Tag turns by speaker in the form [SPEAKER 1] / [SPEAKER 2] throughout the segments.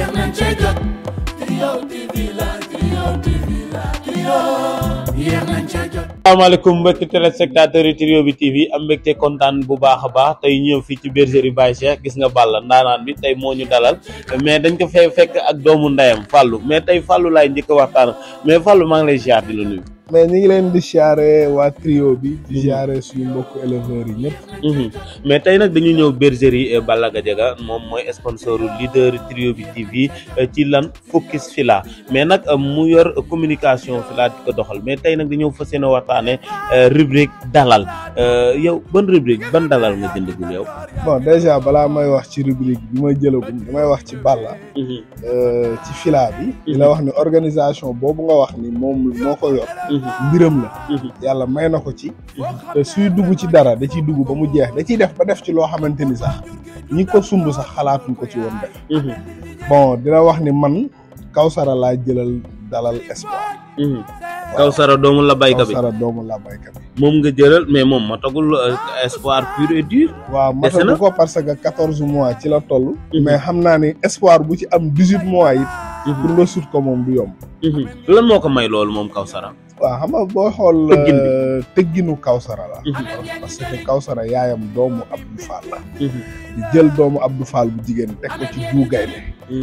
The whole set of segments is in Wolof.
[SPEAKER 1] yéex nañ cee jot Trio TV la Trio TV la Trio yéex nañ cee jot
[SPEAKER 2] asalaamaaleykum mbokki téléspectateurs yi Trio bi TV am mbégte kontaan bu baax a baax tey ñëw fii ci bergerie Baye Cheikh gis nga Balla ndaanaan bi tey moo ñu dalal mais dañ ko fee fekk ak doomu ndeyam Fallou mais tey Fallou laay njëkk a waxtaan mais Fallou maa ngi lay ziar di la nuyu.
[SPEAKER 3] mais ñu ngi leen di siyaare waa trio bi di siyaare suñu mbokku éleveurs yi ñëpp
[SPEAKER 2] mais tey nag dañu ñëw bergerie Balla Gadiaga moom mooy sponsor leader Trio bi TV ci lan focus fila mais nag mu yor communication fila di ko doxal mais tey nag dañoo fas yéene waxtaane rubrique dalal yow ban rubrique ban dalal nga jëndagul yow.
[SPEAKER 3] bon déjà balaa may wax ci rubrique bi may jëlagum damay wax ci Balla ci fila bi di la wax ni organisation boobu nga wax ni moom moo ko yor mbiram la yàlla may na ko ci te suy dugg ci dara da ciy dugg ba mu jeex da ciy def ba def ci loo xamante ni sax ñi ko sumb sax xalaatuñ ko ci woon def bon dina wax ni man Kawsara laa jëlal dalal espoir
[SPEAKER 2] Kawsara doomu la bayka bi
[SPEAKER 3] Kawsara doomu la bayka bi
[SPEAKER 2] moom nga jëlal mais moom matagul espoir pur et dur.
[SPEAKER 3] waaw
[SPEAKER 2] Dese na
[SPEAKER 3] matagu ko parce que quatorze mois ci la toll mais xam naa ni espoir bu ci am dix huit mois it pour nga sut ko moom du yomb
[SPEAKER 2] lan moo ko may loolu moom Kawsara.
[SPEAKER 3] waaw xam nga boo xool
[SPEAKER 2] Tëggin bi.
[SPEAKER 3] euh, tëgginu Kawsara la parce que Kawsara yaayam doomu Abdou Fall la di jël doomu Abdou Fall bu jigéen teg ko ci duu gaynde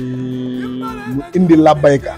[SPEAKER 3] mu indi labbayka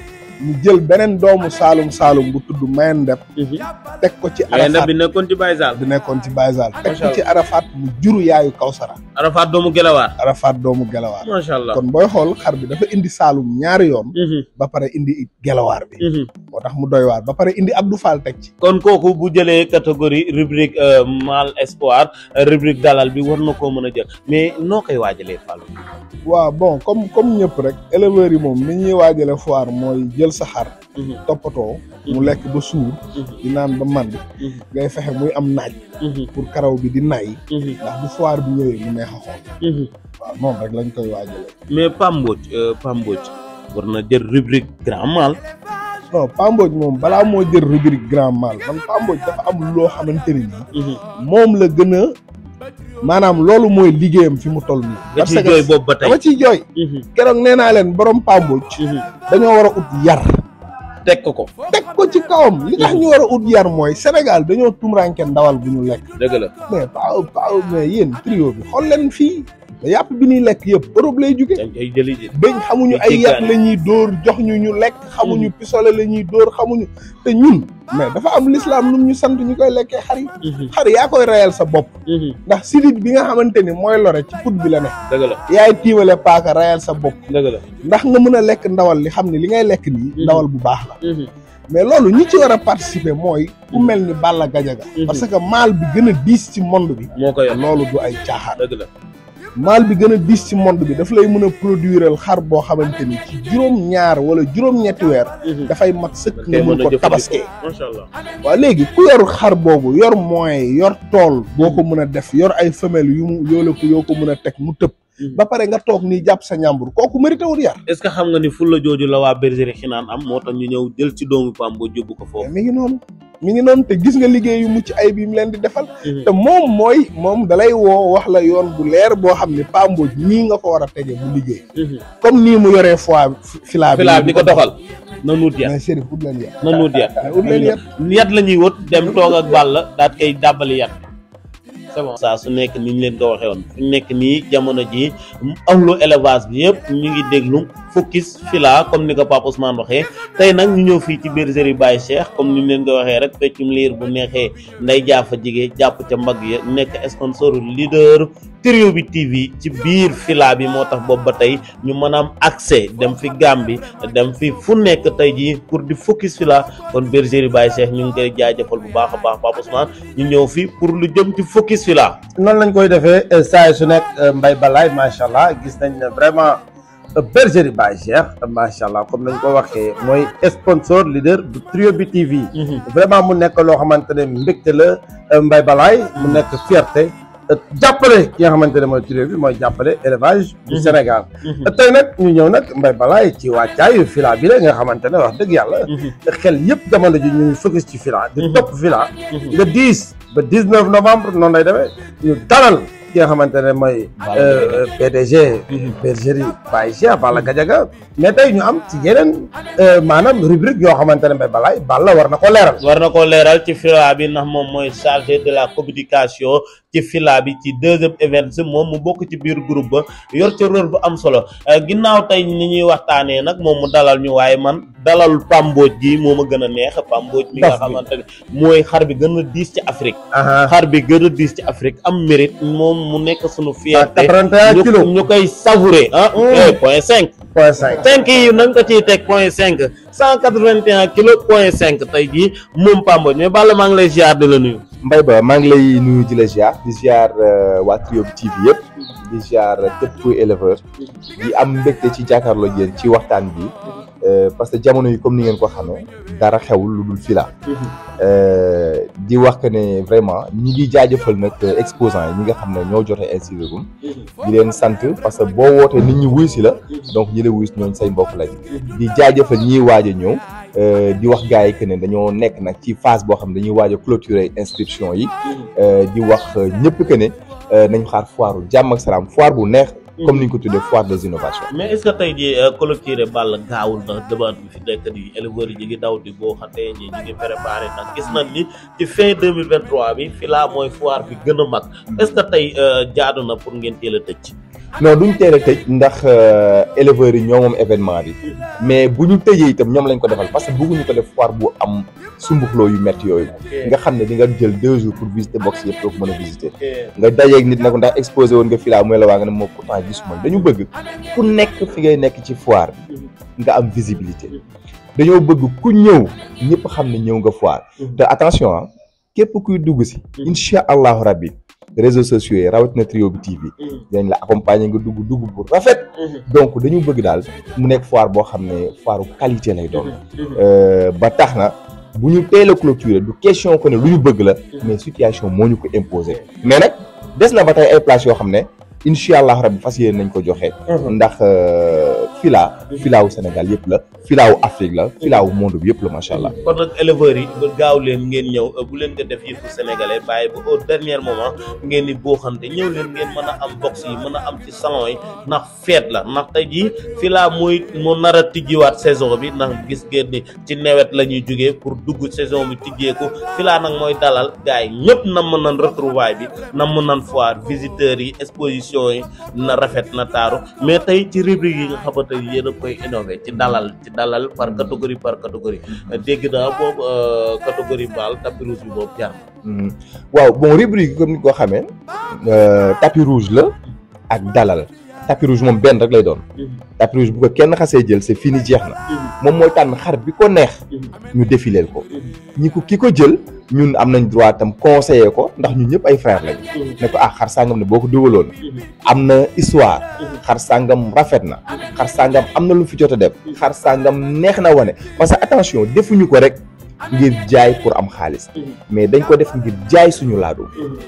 [SPEAKER 3] mu jël beneen doomu Saalum Saalum bu tudd Mayen Ndep teg ko ci
[SPEAKER 2] waaye ndab
[SPEAKER 3] Arafat
[SPEAKER 2] bi nekkoon ci Baye Sall.
[SPEAKER 3] bi nekkoon ci Baye Sall teg
[SPEAKER 2] Macha
[SPEAKER 3] ko ci Arafat mu juru yaayu Kawsara
[SPEAKER 2] Arafat doomu Gelawaar.
[SPEAKER 3] Arafat doomu Gelawaar
[SPEAKER 2] macha allah.
[SPEAKER 3] kon booy xool xar bi dafa indi Saalum ñaari yoon ba pare indi it Gelawaar bi moo tax mu doy waar ba pare indi Abdou Fall teg ci
[SPEAKER 2] kon kooku bu jëlee catégorie rubrique mal espoir rubrique dalal bi war na koo mën a jël mais noo koy waajalee Fallou.
[SPEAKER 3] waaw bon comme comme ñëpp rek éleveurs yi moom ni ñuy waajale foire mooy jël sa xar toppatoo mu lekk ba suur di naan ba mànd ngay fexe muy am naaj pour karaw bi di nay ndax bu foire bi ñëwee mu neex a xool waaw noonu rek lañ koy waajale
[SPEAKER 2] mais Pamboj Pamboj war na jël rubrique grand mal.
[SPEAKER 3] non Pamboj moom balaa moo jël rubrique grand mal man Pamboj dafa am loo xamante ni nii moom la gën a maanaam loolu mooy liggéeyam fi mu toll nii
[SPEAKER 2] nga ciy jooy boobu ba tey.
[SPEAKER 3] dama ciy jooy keroog nee naa leen borom Pamboj dañoo war a ut yar
[SPEAKER 2] teg ko ko.
[SPEAKER 3] teg ko ci kawam li tax ñu war a ut yar mooy Sénégal dañoo tumranke ndawal bu ñu lekk
[SPEAKER 2] dëgg la.
[SPEAKER 3] mais pa pa mais yéen trio bi xool leen fii yàpp bi ñuy lekk yëpp Europe lay jóge
[SPEAKER 2] dañ koy jëli ji.
[SPEAKER 3] bëñ xamuñu ay yàpp la ñuy dóor jox ñu ñu lekk xamuñu pisole la ñuy dóor xamuñu te ñun mais dafa am l'islam lu ñu sant ñu koy lekkee xar yi xar yaa koy reyal sa bopp ndax sidit bi nga xamante ni mooy lore ci put bi la ne
[SPEAKER 2] dëgg la
[SPEAKER 3] yaay tiimale paaka reyal sa bopp
[SPEAKER 2] dëgg la.
[SPEAKER 3] ndax nga mën a lekk ndawal li xam ne li ngay lekk nii ndawal bu baax la mais loolu ñi ci war a participer mooy ku mel ni Balla Gadiaga parce que maal bi gën a diis ci monde bi
[SPEAKER 2] moo ko yor
[SPEAKER 3] loolu du ay caaxaan
[SPEAKER 2] dëgg la.
[SPEAKER 3] maal bi gën a diis ci monde bi daf lay mën a produiral xar boo xamante ni ci juróom ñaar wala juróom-ñetti weer dafay mat sëkk nga mën ko tabaskee
[SPEAKER 2] macha allah.
[SPEAKER 3] waaw léegi ku yor xar boobu yor moyen yor tool boo ko mën a def yor ay femelle yu mu yoo la ko yoo ko mën a teg mu tëb ba pare nga toog nii jàpp sa ñàmbur kooku mérité wul yar
[SPEAKER 2] est ce que xam nga ni fulla jooju la waa bergerie xinaan am moo tax ñu ñëw jël ci doomu Pamboj yóbbu ko
[SPEAKER 3] mais
[SPEAKER 2] foofu.
[SPEAKER 3] mi ngi noonu mi ngi noonu te gis nga liggéey yu mucc ay bi mu leen di defal te moom mooy moom dalay woo wax la yoon bu leer boo xam ne Pamboj nii nga ko war a tege bu liggéey comme nii mu yoree fois filaa bi
[SPEAKER 2] filaa bi ko doxal. na nuut yat
[SPEAKER 3] mais Chérif ut leen yar
[SPEAKER 2] na nuut yat.
[SPEAKER 3] mais ut leen yar
[SPEAKER 2] yat la ñuy wët dem toog ak Balla daat koy dàbbali yat c'est bon saa su nekk ni ñu leen ko waxee woon fu nekk nii jamono ji ahlu élevage bi yëpp ñu ngi déglu focus fila comme ni ko Pape Ousmane waxee tey nag ñu ñëw fii ci bergerie Baye Cheikh comme ni ñu leen ko waxee rek feccum liir bu neexee nday jaafa jigee jàpp ca mbagg ya nekk sponsor leader Trio bi TV ci biir fila bi moo tax boobu ba tey ñu mën a am accès dem fi Gambie dem fi fu nekk tey jii pour di focus fila kon bergerie Baye Cheikh ñu ngi koy jaajëfal bu baax a baax Pape Ousmane ñu ñëw fi pour lu jëm ci focus fila
[SPEAKER 4] noonu lañ koy defee saa su nekk Mbaye Balaye macha allah gis nañ ne vraiment bergerie Baye Cheikh macha allah comme nañ ko waxee mooy sponsor leader bu Trio bi TV. vraiment mu nekk loo xamante ne mbégte la Mbaye Balaye mu nekk fierté jàppale ki nga xamante ne mooy Trio bi mooy jàppale élevage du Sénégal tey nag ñu ñëw nag Mbaye Balaye ci wàccaayu fila bi la nga xamante ne wax dëgg yàlla xel yëpp jamono ji ñu ngi focus ci fila di topp fila nga 10 ba 19 novembre noonu lay demee ñu dalal ki nga xamante ne mooy euh, PDG bergerie Baye Cheikh Balla Gadiaga mais tey ñu am ci yeneen euh, maanaam rubrique yoo xamante ne Mbaye Balaye Balla war na ko leeral
[SPEAKER 2] war na ko leeral ci fila bi ndax moom mooy chargé de la communication ci fila bi ci deuxième event moom mu bokk ci biir groupe ba yor ci rôle bu am solo ginnaaw tey ni ñuy waxtaanee nag moom mu dalal ñu waaye man dalal pambooj gi moo ma gën a neex pambooj mi nga
[SPEAKER 4] Daf bi.
[SPEAKER 2] xamante ne mooy xar bi gën a diis ci Afrique
[SPEAKER 4] aha
[SPEAKER 2] xar bi gën a diis ci Afrique am mérite moom mu nekk sunu fierté
[SPEAKER 4] 81
[SPEAKER 2] ñu
[SPEAKER 4] kilos
[SPEAKER 2] ñu koy savourer ah eh, point cinq
[SPEAKER 4] point cinq
[SPEAKER 2] cinq yi na nga ko ciy teg point cinq cent quatre-vingt-un kilos point cinq tey jii moom pambooj mais Balla maa ngi lay ziar de la nuyu
[SPEAKER 5] Mbaye Ba maa ngi lay nuyu di la ziar di ziar euh, waa Trio bi TV yëpp di ziar képp kuy éleveur di am mbégte ci jàkkaarloo ak yéen ci waxtaan bi euh, parce que jamono yi comme ni ngeen ko xamee dara xewul lu dul fila Euh, di wax que ne vraiment ñi ngi jaajëfal nag euh, exposants yi ñi nga xam ne ñoo jote inscrire gum di leen sant parce que boo wootee nit ñi wuy si la donc ñi la wuy si ñooñ say mbokk lañ di jaajëfal ñiy waaj a ñëw euh, di wax gars yi que ne dañoo nekk nag ci phase boo xam ne dañuy waaj a clôturer inscription yi euh, di wax euh, ñëpp que ne euh, nañ xaar foire jàmm ak salaam foire bu neex comme ni ñu ko tuddee foire des innovations
[SPEAKER 2] mais est-ce que tey jii collecté Balla gaawul ndax demande bi fi nekk nii éleveurs yi ñu ngi daw di boo xamante ñi ñu ngi préparé nag gis nañ ni ci fin 2023 bi fi laa mooy foire bi gën a mag est-ce que tey euh, jaadu na pour ngeen teel a tëj.
[SPEAKER 5] non duñ teel a tëj ndax euh, éleveurs yi ñoo moom événement bi mais bu ñu tëjee itam ñoom lañ ko defal parce que bëgguñu ko def foire bu am sumbuxloo yu métti yooyu nga xam ne di nga jël deux jours pour visiter box yëpp doo ko mën a visiter nga dajeeg nit nag ndax exposé woon nga fii laa mooy la waa nga ne moom pourtant gisuma dañu bëgg ku nekk fi ngay nekk ci foire bi nga am visibilité dañoo bëgg ku ñëw ñëpp xam ne ñëw nga foire te attention ah képp kuy dugg si incha allahu rabbi réseaux sociaux yi rawatina Trio bi TV dinañ la accompagner nga dugg dugg bu rafet donc dañu bëgg daal mu nekk foire boo xam ne foire qualité lay doon Euh, ba tax na bu ñu teel a clôturer du question que ne lu ñu bëgg la mais situation moo ñu ko imposer mais nag des na ba tey ay places yoo xam ne incha allah rabbi fas yéene nañ ko joxe. ndax euh, fila filaawu Sénégal yëpp la filaawu Afrique la filaawu monde bi yëpp la macha allah.
[SPEAKER 2] kon nag éleveurs yi ba gaaw leen ngeen ñëw euh, bu leen ko def yëfu sénégalais bàyyi ba au dernier moment ngeen di booxante ñëw leen ngeen mën a am box yi mën a am ci salon yi ndax feet la ndax tey jii fila mooy moo nar a tijjiwaat saison bi ndax gis ngeen ni ci nawet la ñuy jógee pour dugg saison bi tijjeeku fila nag mooy dalal gars yi ñëpp nam mën nan retrouvaille bi nam mën nan foire visiteurs yi exposition yi na rafet na taaru mais tey ci rubrique yi nga xamante ni yéen a koy innové ci dalal ci dalal par catégorie par catégorie dégg naa boobu euh, catégorie baal tapis rouge bi boobu jar na.
[SPEAKER 5] Mhm. waaw bon rubrique yi comme ni ko xamee euh, tapis rouge la ak dalal tapis rouge moom benn rek lay doon tapis rouge bu ko kenn xasee jël c'est fini jeex na moom mooy tànn xar bi ko neex ñu défileel ko ñi ko ki ko jël ñun am nañ droit tam conseiller ko ndax ñun ñëpp ay frère lañ ne ko ah xar sàngam ne boo ko dugaloon am na histoire xar sàngam rafet na xar sàngam am na lu fi jot a def xar sàngam neex na wane parce que attention defuñu ko rek ngir jaay pour am xaalis mais dañ ko def ngir jaay suñu laadum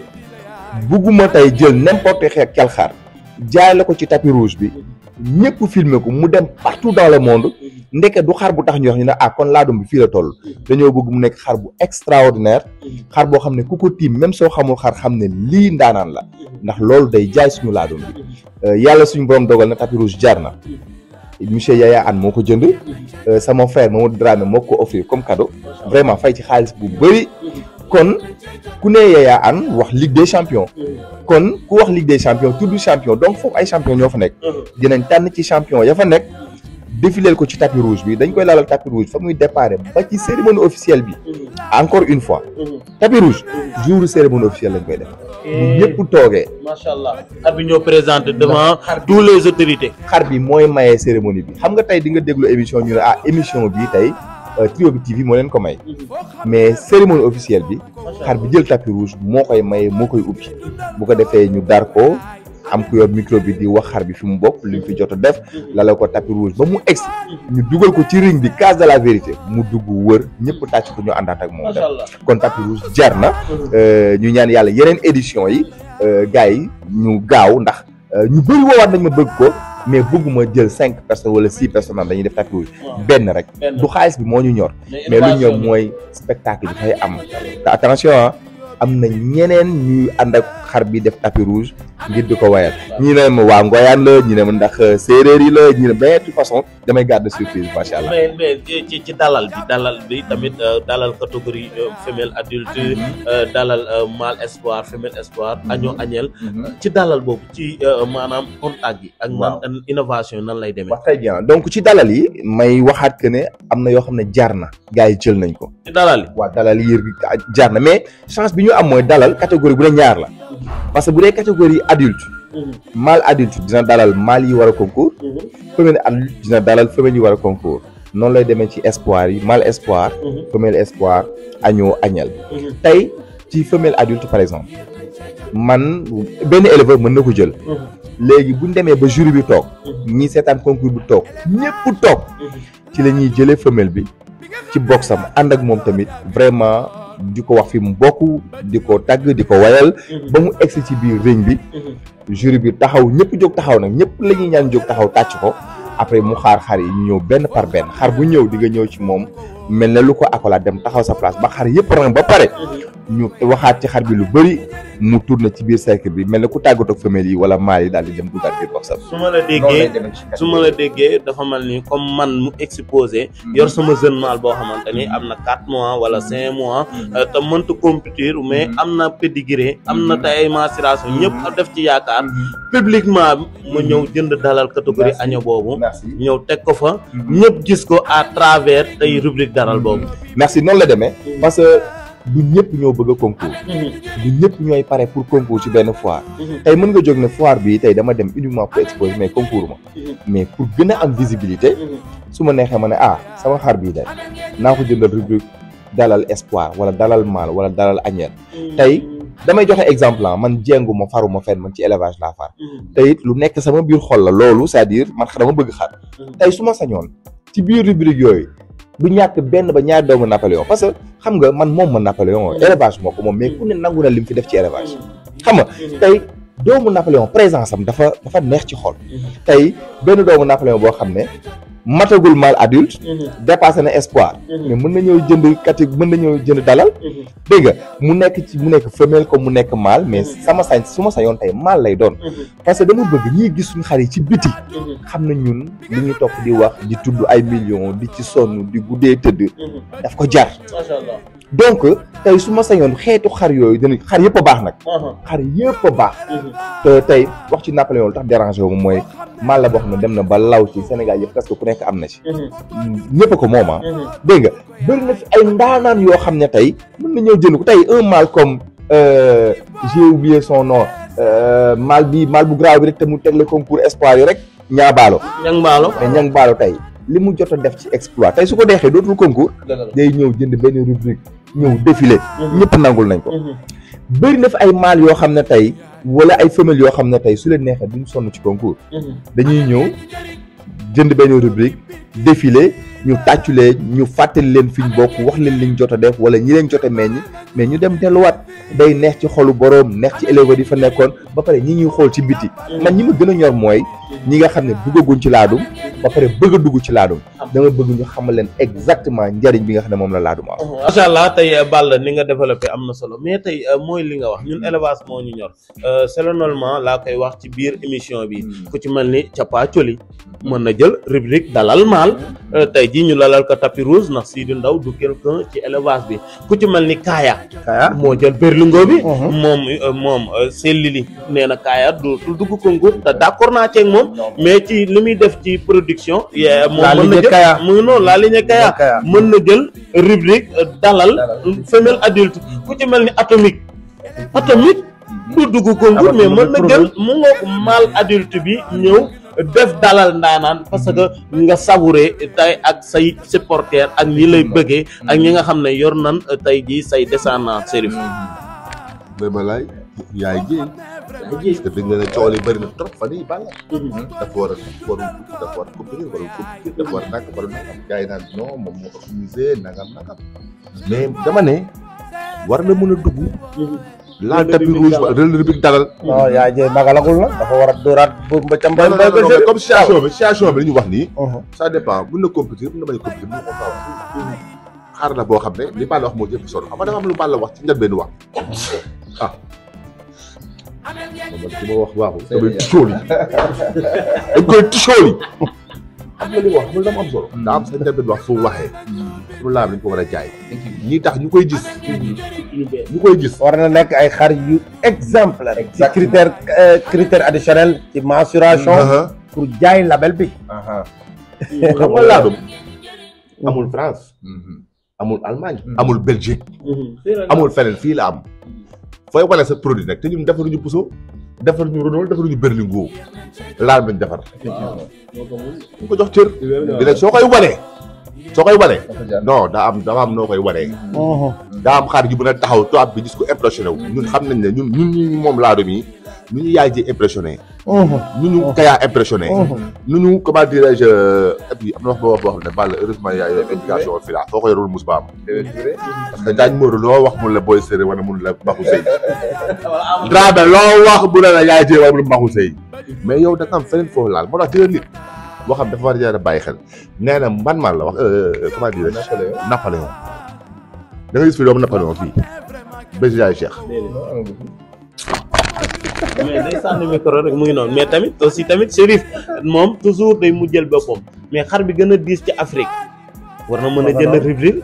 [SPEAKER 5] bugguma tey jël n'importe quel xar jaay la ko ci tapis rouge bi ñëpp filmer ko mu dem partout dans le monde ndeke du xar bu tax ñu wax ñu ne ah kon laadum bi fii la toll dañoo bëgg mu nekk xar bu extraordinaire xar boo xam ne ku ko tiim même soo xamul xar xam ne lii ndaanaan la ndax loolu day jaay suñu laadum bi Euh, yàlla suñu borom dogal na tapis rouge jar na monsieur Yaya Anne moo ko jënd euh, sama frère Mamadou Dramé moo ko offrir comme cadeau vraiment fay ci xaalis bu bëri kon ku ne Yaya Anne wax Ligue des champions kon ku wax Ligue des champions tudd champion donc foofu ay champion ñoo fa nekk dinañ tànn ci champion ya fa nekk défileel ko ci tapis rouge bi dañ koy laalal tapis rouge fa muy déparé ba ci cérémonie officielle bi encore une fois tapis rouge jour cérémonie officielle lañ koy def bu ñëpp toogee
[SPEAKER 2] macha allah xar bi ñoo présenté devant tous les autorités.
[SPEAKER 5] xar bi mooy maye cérémonie bi xam nga tey di nga déglu émission ñu ne ah émission bi tey euh, Trio bi TV moo leen ko may mais cérémonie officielle bi xar bi jël tapis rouge moo koy maye moo koy ubbi bu ko defee ñu dar ko am ku yor micro bi di wax xar bi fi mu bokk li mu fi jot a def lala ko tapis rouge ba mu egsi ñu dugal ko ci ring bi case de la vérité mu dugg wër ñëpp tàcc ko ñu àndaat ak moom
[SPEAKER 2] macha
[SPEAKER 5] dem
[SPEAKER 2] allah.
[SPEAKER 5] kon tapis rouge jar na euh, ñu ñaan yàlla yeneen édition yi euh, gars yi ñu gaaw ndax euh, ñu bëri woowaat nañ ma bëgg ko mais bëgguma jël cinq personnes wala six personnes naan dañuy def tapis rouge benn rek
[SPEAKER 2] benn.
[SPEAKER 5] du xaalis bi moo ñu ñor mais lu ñor mooy spectacle bi fay am te attention ah am na ñeneen ñuy ànd ak xar bi def tapis rouge ngir di ko wayal ñi ne ma waa ngoyaan la ñi ne ma ndax séeréer yi la ñi ne mais de toute façon damay garder surprise macha allah.
[SPEAKER 2] mais mais ci ci dalal bi dalal bi tamit euh, dalal catégorie euh, femelle adulte euh, dalal euh, mâle espoir femelle espoir agneau agnelle ci dalal boobu ci euh, maanaam contact gi ak man innovation nan lay demee
[SPEAKER 5] wax très bien donc ci dalal yi may waxaat que ne am na yoo xam ne jaar na gars yi jël nañ ko.
[SPEAKER 2] ci dalal yi
[SPEAKER 5] waa dalal yi jaar na mais chance bi ñu am mooy dalal catégorie bu ne ñaar la parce que bu dee catégorie adulte mâle adulte dina dalal mâle yi war a concours femelle adulte dina dalal femelle yi war a concours noonu lay demee ci espoir yi mâle espoir femelle espoir agneau agnelle tey ci femelle adulte par exemple man benn éleveur mën na ko jël léegi bu ñu demee ba jury bi toog ñi seetaan concours bi toog ñëpp toog ci la ñuy jëlee femelle bi ci boxam ànd ak moom tamit vraiment di ko wax fi mu bokk di ko tagg di ko wayal ba mu egsi ci biir ring bi jury bi taxaw ñëpp jóg taxaw nag ñëpp la ñuy ñaan jóg taxaw tàcc ko après mu xaar xar yi ñu ñëw benn par benn xar bu ñëw di nga ñëw ci moom mel na lu ko accolade dem taxaw sa place ba xar yëpp rang ba pare ñu waxaat ci xar bi lu bëri mu tourné ci biir cercle bi mel na ku tàggatoo ak femelle yi wala mâle yi daal di dem duggaat biir boxam
[SPEAKER 2] su ma la déggee su ma la déggee dafa mel ni comme man mu exposé yor sama jeune mâle boo xamante ni am na quatre mois wala cinq mois euh, te mënta compétir mais am na pédigré am na tey ay mensuration ñëpp def ci yaakaar publiquement ma ñëw jënd dalal catégorie
[SPEAKER 5] Merci.
[SPEAKER 2] agneau boobu
[SPEAKER 5] merci
[SPEAKER 2] ñëw teg ko fa ñëpp gis ko à travers tey rubrique daral boobu
[SPEAKER 5] merci noonu la demee parce que du ñëpp ñoo bëgg a concours du ñëpp ñooy pare pour concours ci benn foire tey mën nga jóg ne foire bi tey dama dem uniquement pour exposer mais concours ma mais pour gën a am visibilité su ma neexee ma ne ah sama xar bii de naa ko jëndal rubrique dalal espoir wala dalal mâle wala dalal agnelle tey damay joxe exemple ah man jéngu ma faruma fenn man ci élevage laa far te it lu nekk sama biir xol la loolu c'est-à-dire man dama bëgg xar tey su ma sañoon ci biir rubrique yooyu du ñàkk benn ba ñaari doomu Napoléon parce que xam nga man moom ma Napoléon élevage moo ko moom mais ku ne nangu na lim fi def ci élevage xam nga tey doomu Napoléon présence am dafa dafa neex ci xol tey benn doomu Napoléon boo xam ne matagul mâle adulte dépassé na espoir mais mën na ñëw jënd kati mën na ñëw jënd dalal dégg nga mu nekk ci mu nekk femelle comme mu nekk mâle mais sama sañ su ma sañoon tey mâle lay doon parce que dama bëgg ñiy gis suñu xar yi ci biti xam na ñun li ñu topp di wax di tudd ay millions di ci sonn di guddee tëdd daf ko jar
[SPEAKER 2] macha allah
[SPEAKER 5] donc tey su ma sañoon xeetu xar yooyu dana xar yëpp a baax nag xar yëpp a baax te tey wax ci Napoléon lu tax dérangé wu ma mooy mâle la boo xam ne dem na ba law ci Sénégal yëpp parce que ku nekk am na ci ñëpp a ko moom ah dégg nga bëri na fi ay ndaanaan yoo xam ne tey mën na ñëw jënd ko tey un mâle comme euh, j'ai oublié son nom euh, mâle bi mâle bu graaw bi rek te mu teg le concours espoir yi rek ñaabaalo
[SPEAKER 2] ñang mbaalo
[SPEAKER 5] mais ñang baalo tey li mu jot a def ci exploit tey su ko deexee dootul concours day ñëw jënd benn rubrique ñëw défilé ñëpp nangul nañ ko bëri na fi ay mâle yoo xam ne tey wala ay femelles yoo xam ne tey su leen neexee duñ sonn ci concours dañuy ñëw jënd benn rubrique défilé ñu tàcculee ñu fàttali leen fi ñu bokk wax leen liñ jot a def wala ñi leen jot a meññ mais ñu dem delluwaat day neex ci xolu boroom neex ci éleveur yi fa nekkoon ba pare ñi ñuy xool ci biti man ñi ma gën a ñor mooy ñi nga xam ne duggaguñ ci laadum ba pare bëgg a dugg ci laadum dama bëgg ñu xamal leen exactement njariñ bi nga xam ne moom la laadum am
[SPEAKER 2] macha allah tey Balla ni nga développé am na solo mais tey mooy li nga wax ñun élevage moo ñu ñor selon laa koy wax ci biir émission bi ku ci mel ni Capa Coli mën na jël rubrique dalal maal tey jii ñu lalal ko tapis rouge ndax Sidi Ndaw du quelqu'un ci élevage bi ku ci mel ni Kaaya
[SPEAKER 4] Kaya
[SPEAKER 2] moo jël berlingo bi moom moom sellili nee na Kaaya du du dugg concours te d'accord naa ceeg moom mais ci li muy def ci production yee moom
[SPEAKER 4] La
[SPEAKER 2] mën na
[SPEAKER 4] lignée
[SPEAKER 2] jël
[SPEAKER 4] Kaya.
[SPEAKER 2] mu ngi noonu laa lignée Kaya
[SPEAKER 4] Kaya.
[SPEAKER 2] mën na jël rubrique euh, dalal femelle adulte ku ci mel ni atomique atomique du dugg concours mais mën na jël mu ngoog mâle adulte bi ñëw def dalal ndaanaan parce que nga savouré tey ak say supporters ak ñi lay bëggee ak ñi nga xam ne yor nan euh, tey jii say descendants Serif
[SPEAKER 6] Mbaye Balaye yaay jéem parce que dégg nga ne coow li bëri na trop fan yii Balla dafa war a war a dafa war a compétir war a compétir dafa war a nag war a nangam gars yi naan non moom moo organisé nangam nangam mais dama ne war na mën a dugg laal tapis rouge wa rël rubrique dalal
[SPEAKER 4] non yaa jëy magalagul na dafa war a dóoraat bu ba ca mbay
[SPEAKER 6] non
[SPEAKER 4] mbay
[SPEAKER 6] non non
[SPEAKER 4] ba
[SPEAKER 6] mais comme situation bi situation bi li ñu wax nii ça dépend mën na compétir mën na bañ a compétir mën na ko faa wax xaar la boo xam ne li Balla wax moo jëpp solo xam nga dafa am lu Balla wax ci njëlbéenu wax ah man ci ma wax waaxul damay tisóol yi dañ koy tisóol yi xam nga li wax loolu dama am solo daa am sa internet wax fu waxee pour laam dañ ko war a jaay ñi tax ñu koy gis ñu koy gis
[SPEAKER 4] war na nekk ay xar yu exemplaire ci critère euh, critère additionnel ci mensuration pour jaay label bi
[SPEAKER 6] xam nga laadum amul France amul Allemagne amul Belgique amul feneen fii la am fooy wane sa produit nag te ñun defaruñu puso defaruñu Renault defaruñu Berlingo laal bañ defar ñu ko jox cër di nag soo koy wanee soo koy wanee non daa am daa am noo koy wanee daa am xaar yu mën a taxaw tubaab bi gis ko impressionné wu ñun xam nañ ne ñun ñun ñu moom laadum yi ñu ñu yaay ji impressionné ñu ñu kayaa impressionné nu ñu comment dirais-je et puis am na wax ba wax boo xam ne Balla heureusement yaa yor éducation fi la foo ko yorul mus ba am parce que daañ Modou loo wax mun la booy sëri wala mun la baxu sëy Dramé loo wax mu ne la yaay jee wala mun la baxu sëy mais yow da nga am feneen foofu laal moo tax ci nit boo xam dafa war a jar a bàyyi xel nee na man man la wax comment dirais-je Napoléon da nga gis fi doomu Napoléon fii bés yaay Cheikh
[SPEAKER 2] mais day sànni micro rek mu ngi noonu mais tamit aussi tamit Chérif moom toujours day mu jël boppam mais xar bi gën a diis ci Afrique war na mën a jënd rubrique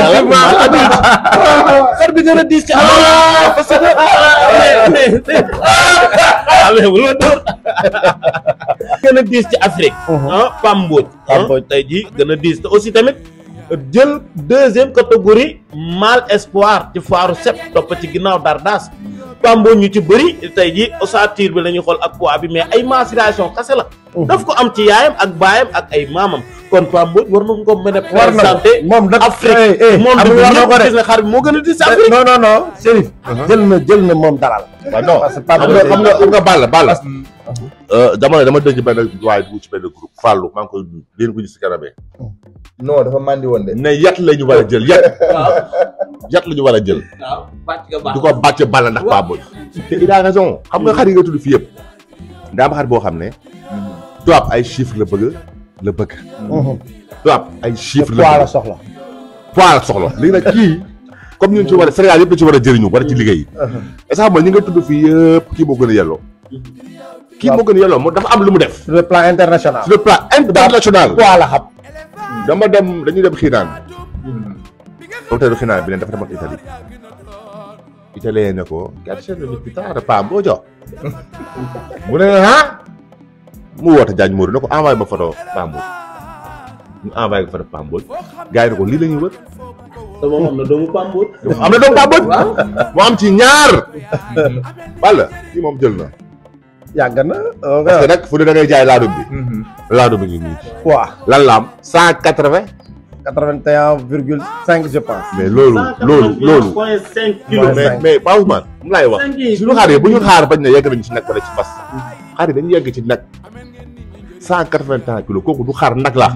[SPEAKER 2] xar bi gën a diis ci Afrique parce que mais bu la door gën a diis ci Afrique ah Pamboj
[SPEAKER 4] Pamboj.
[SPEAKER 2] tey jii gën a diis te aussi tamit jël deuxième catégorie mal espoir ci foiru sep topp ci ginnaaw Dardas Pamboj ñu ci bëri tey jii ossature bi la ñuy xool ak poids bi mais ay mensuration kase la daf ko am ci yaayam ak baayam ak ay maamam kon Pamboj war na ko mën a
[SPEAKER 4] war na
[SPEAKER 2] présenté
[SPEAKER 4] moom nag
[SPEAKER 2] Afrique
[SPEAKER 4] eh, eh,
[SPEAKER 2] moom
[SPEAKER 4] xam
[SPEAKER 2] bi
[SPEAKER 4] nga war na
[SPEAKER 2] ñëpp
[SPEAKER 4] ko de
[SPEAKER 2] gis ne xar bi moo gën a diis ci Afrique
[SPEAKER 4] non non non Chérif jël na jël na moom dalal
[SPEAKER 6] waaw non
[SPEAKER 4] parce que
[SPEAKER 6] xam
[SPEAKER 4] Pape
[SPEAKER 6] nga xam nga xam nga Balla Balla dama ne dama dégg benn waaye bu ci benn groupe Fallou maa ngi koy nuyu leen ko gis si kanamee
[SPEAKER 5] non dafa mandi woon de
[SPEAKER 6] ne yat la ñu war a jël yat yat la ñu war a jël
[SPEAKER 2] waaw bàcc nga baax
[SPEAKER 6] du ko bàcc Balla ndax Pape Boy te il a raison xam nga xar yi nga tudd fii yëpp daa am xar boo xam ne tubaab ay chiffres la bëgg la bëgg tubaab ay chiffres la
[SPEAKER 4] poids la
[SPEAKER 6] bëgg
[SPEAKER 4] soxla
[SPEAKER 6] poids la soxla léegi nag kii comme ñun ci war a Sénégal yëpp la ci war a jëriñu war a ci liggéey est-ce que xam nga ñi nga tudd fii yëpp kii moo gën a yelloo kii moo gën a yelloo moo dafa am lu mu def
[SPEAKER 4] sur le plan international
[SPEAKER 6] sur le plan international
[SPEAKER 4] poids la xam
[SPEAKER 6] dama dem dañuy dem xiinaan hôtel xiinaan bi ne dafa demoon Italie italien ne ko quatre de l'ospitale Pam boo jox mu ne ah mu woote Diagne Mourou ne ko envoyé ma photo Pam Mbodj ñu envoyé ko photo Pam Mbodj gars yi ne ko lii la ñuy wër
[SPEAKER 2] te moom am na doomu Pamboj
[SPEAKER 6] am na doom Pam Mbodj mu am ci ñaar walla kii moom jël na
[SPEAKER 4] yàgg na
[SPEAKER 6] parce que nag fu ne da ngay jaay laadum bi laadum bi ngi nii
[SPEAKER 4] poids
[SPEAKER 6] lan la am cent quatre vingt
[SPEAKER 4] quatre-vingt-un virgule cinq je pense
[SPEAKER 6] mais loolu loolu loolu
[SPEAKER 2] point cinq kilos
[SPEAKER 6] mais mais Pa Ousmane mu laay wax suñu xaar yi bu ñu xaar bañ ne yegg nañu ci nag wala ci fas xaar yi dañu yegg ci nag cent quatre vingt un kilos kooku du xaar nag la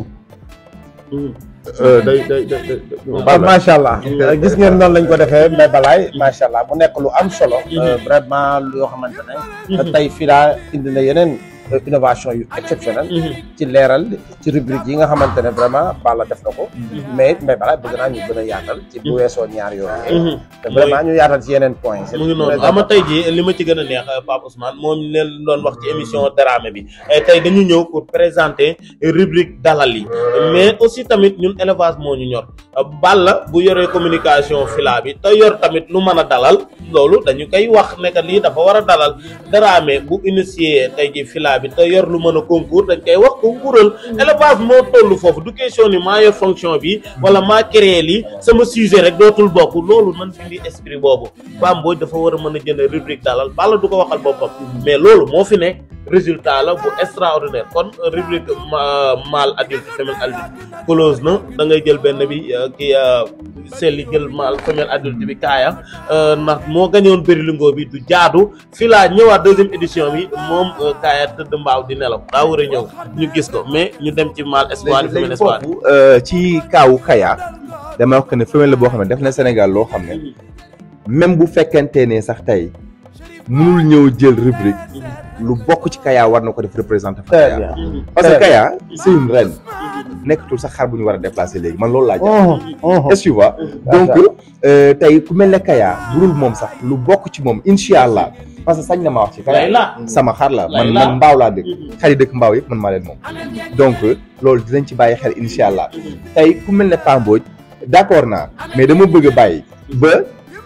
[SPEAKER 6] day day day day
[SPEAKER 4] kon macha allah gis ngeen noonu lañ ko defee Mbaye Balaye macha allah mu nekk lu am solo vraiment lu yoo xamante ne tey fii daa indi na yeneen innovation yu exceptionnel ci leeral ci rubrique yi nga xamante ne vraiment Balla def na ko mais it Mbaye Balaye bëgg naa ñu gën a yaatal ci bu weesoo ñaar yooyu te vraiment ñu yaatal ci yeneen point
[SPEAKER 2] mu ngi noonu ama tey jii li ma ci gën a neex Pape Ousmane moom leen doon wax ci émission Dramé bi tey dañu ñëw pour présenter rubrique dalal yi mais aussi tamit ñun élevage moo ñu ñor Balla bu yoree communication fila bi te yor tamit lu mën a dalal loolu dañu koy wax ne que lii dafa war a dalal Dramé bu initier tey jii fila bi te yor lu mën a concours dañ koy wax concoursal élevage moo toll foofu du question ni maa yor fonction bi wala maa créé lii sama sujet rek dootul bokk loolu man fi esprit boobu Pam Mbodj dafa war a mën a jënd rubrique dalal Balla du ko waxal boppam mais loolu moo fi ne résultat la bu extraordinaire kon rubrique mâle adulte femelle adulte close na da ngay jël benn bi kii selli jël mâle femelle adulte bi kaaya ndax moo gañoon bërilingo bi du jaadu fii laa ñëwaat deuxième édition bi moom kaaya tëdd mbaaw di nelaw daa war a ñëw ñu gis ko mais ñu dem ci mâle espoir
[SPEAKER 5] léegi
[SPEAKER 2] femelle
[SPEAKER 5] léegi
[SPEAKER 2] espoir
[SPEAKER 5] foofu ci kaawu Kaya dama wax que ne femelle la boo xam ne def na Sénégal loo xam ne même bu fekkente ne sax tey mënul ñëw jël rubrique lu bokk ci Kaya war na ko def représenté fa
[SPEAKER 4] très
[SPEAKER 5] Kaya
[SPEAKER 4] bien
[SPEAKER 5] parce que Kaya c'est une reine nekkatul sax xar bu ñu war a déplacer léegi man loolu laa jàpp est-ce que tu vois donc euh, tey ku mel ne Kaya bu dul moom sax lu bokk ci moom incha allah parce que sañ na ma wax ci kanam
[SPEAKER 2] Layla.
[SPEAKER 5] sama xar la man
[SPEAKER 2] Layla.
[SPEAKER 5] man mbaaw laa dëkk xar yi dëkk mbaaw yëpp man maa leen moom donc loolu dinañ ci bàyyi xel incha allah tey ku mel ne Pamboj d'accord naa mais dama bëgg a bàyyi ba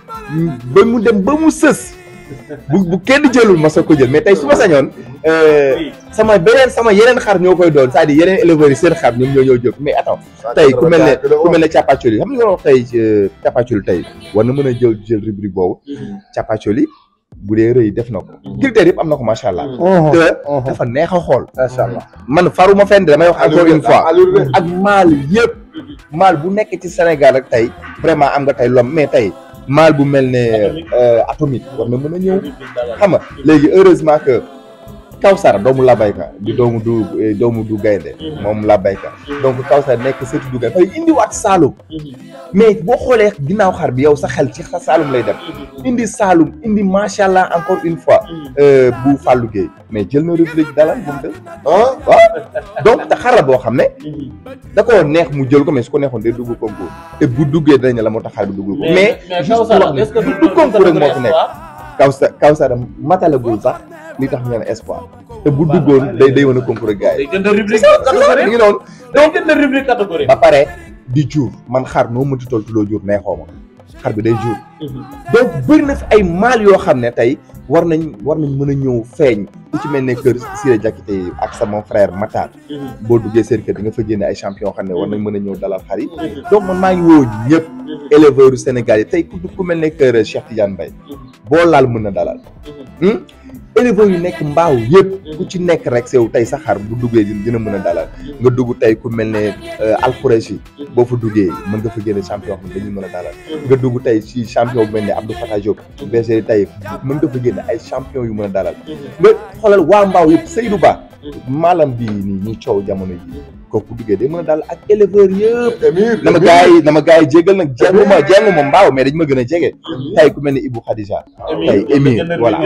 [SPEAKER 5] ba mu dem ba mu sës bu bu kenn jëlul ma soog ko jël mais tey su ma sañoon euh, sama beneen sama yeneen xar ñoo koy doon c'est-à-dire yeneen éleveurs yi seen xar ñoom ñoo ñoo jóg mais attends tey ku mel ne ku mel ne Capacoli xam nga li ma wax tey ci Capacoli tey war na mën a jël jël rubrique boobu Capacoli bu dee rëy def na ko critères yëpp am na ko macha allah te dafa neex a xool
[SPEAKER 4] macha allah
[SPEAKER 5] man faruma fenn de damay wax encore une fois ak maal yëpp maal bu nekk ci Sénégal rek tey vraiment am nga tey lom mais tey maal bu mel ne euh, atomique war na mën a ñëw xam nga léegi heureusement que Kawsara doomu Labayka di doomu du eh, doomu du gaynde moom Labayka donc Kawsara nekk surtout du gaynde fay indiwaat Saalum mais boo xoolee ginnaaw xar bi yow sa xel ci sa Saalum lay dem indi Saalum indi macha allah encore une fois euh, bu Fallou Gueye mais jël na rubrique dalal bu mu def ah waaw donc te xar la boo xam ne da koo neex mu jël ko mais su ko neexoon day dugg concours te bu duggee dinañ ne la moo tax xar bi duggul ko mais juste pour wax ne
[SPEAKER 2] est-ce que
[SPEAKER 5] du du concours rek moo fi nekk Kawsa Kawsara matalagul sax li tax ñu ne espoir te bu duggoon day day mën a concours ak gars yi.
[SPEAKER 2] day jënd rubrique
[SPEAKER 5] mi
[SPEAKER 2] catégorie
[SPEAKER 5] ngi noonu
[SPEAKER 2] day jënd rubrique catégorie
[SPEAKER 5] ba pare di jur man xar noo mënti toll tuddoo jur neexoo ma xar bi day jur donc bëri na fi ay maal yoo xam ne tey war nañ war nañ mën a ñëw feeñ ku ci mel ne kër Siré Diakité yi ak sama frère Matar boo duggee seen kër di nga fa génne ay champion xam ne war nañ mën a ñëw dalal xar yi donc man maa ngi woo ñëpp éleveurs yu Sénégal yi tey ku ku mel ne kër Cheikh Tidiane Mbaye boo laal mën na dalal hmm? éleveurs yu nekk mbaaw yëpp ku ci nekk rek sew tey sa xar bu duggee di- dina mën a dalal nga dugg tey ku mel ne Alfoureshi boo fa duggee mën nga fa génne champion xam ne dañuy mën a dalal nga dugg tey ci champion bu mel ne Abdou Fatah Diop bergerie tey mën nga fa génne ay champion yu mën a dalal nga xoolal waa mbaaw yëpp Seydou Ba maalam bii nii ñu coow jamono ji kooku bu duggee day mën a dalal ak éleveurs yëpp
[SPEAKER 6] Émile
[SPEAKER 5] na ma gars yi na ma gars yi jégal nag jengu ma jengu ma mbaaw mais dañ ma gën a jege tey ku mel ne Ibou Khadija tey Émile voilà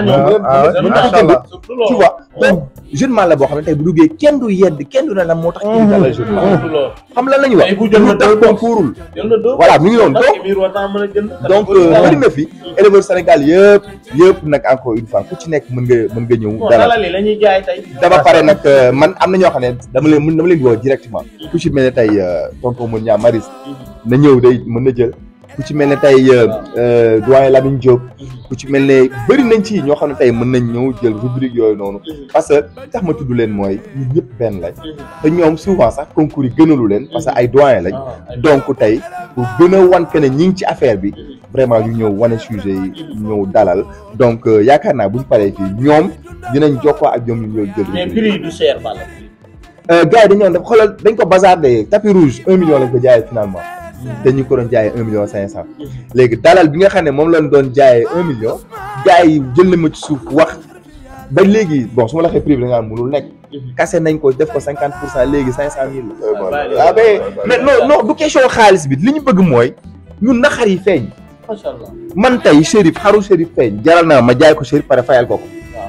[SPEAKER 5] mën naa jënd tu vois donc jeune man la boo xam ne tey bu duggee kenn du yedd kenn du ne la moo tax kii di dalal jeune man xam lan la ñuy wax
[SPEAKER 2] Tey bu jël na
[SPEAKER 5] lu tax
[SPEAKER 2] deux box.
[SPEAKER 5] concourul
[SPEAKER 2] jël na deux
[SPEAKER 5] voilà mi ngi noonu
[SPEAKER 2] donc
[SPEAKER 5] donc
[SPEAKER 2] Émir war naa mën a jënd
[SPEAKER 5] donc bëri na fi éleveur Sénégal yëpp yëpp nag encore une fois ku ci nekk mën nga mën nga ñëw
[SPEAKER 2] bon
[SPEAKER 5] dalal
[SPEAKER 2] dalal yi la ñuy jaay tey
[SPEAKER 5] dama pare nag euh, man am na ñoo xam ne dama leen mën dama leen di woo directement ku ci mel ne tey euh, tonton Mour Niang Maris na ñëw day mën na jël ku ci mel ne tey euh, euh, doyen Lamine Diop ku ci mel ne bëri nañ ci ñoo xam ne tey mën nañ ñëw jël rubrique yooyu noonu parce que li tax ma tudd leen mooy ñun ñëpp benn lañ te ñoom souvent sax concours yi gënalu leen parce que ay doyen lañ donc tey pour gën a wan que ne ñi ngi ci affaire bi vraiment ñu ñëw wane sujet yi ñëw dalal donc euh, yaakaar naa buñ paree fii ñoom dinañ jokkoo ak ñoom ñu ñëw jël
[SPEAKER 2] mais
[SPEAKER 5] rubrique
[SPEAKER 2] prix yi du cher Balla
[SPEAKER 5] Euh, gars yi dañu doon def xoolal dañ ko bazardé tapis rouge un million lañ ko jaayee finalement te ñu ko doon jaayee un million cinq cent léegi dalal bi nga xam ne moom lañ doon jaayee un million gars yi jël na ma ci suuf wax ba léegi bon su ma la waxee prix bi da nga am mënul nekk kase nañ ko def ko cinquante pour cent léegi cinq cent mille la ah mais mais non non du question xaalis bi li ñu bëgg mooy ñun na xar yi feeñ
[SPEAKER 2] macha allah
[SPEAKER 5] man tey Chérif xaru Chérif feeñ jaral naa ma jaay ko Chérif pare fayal ko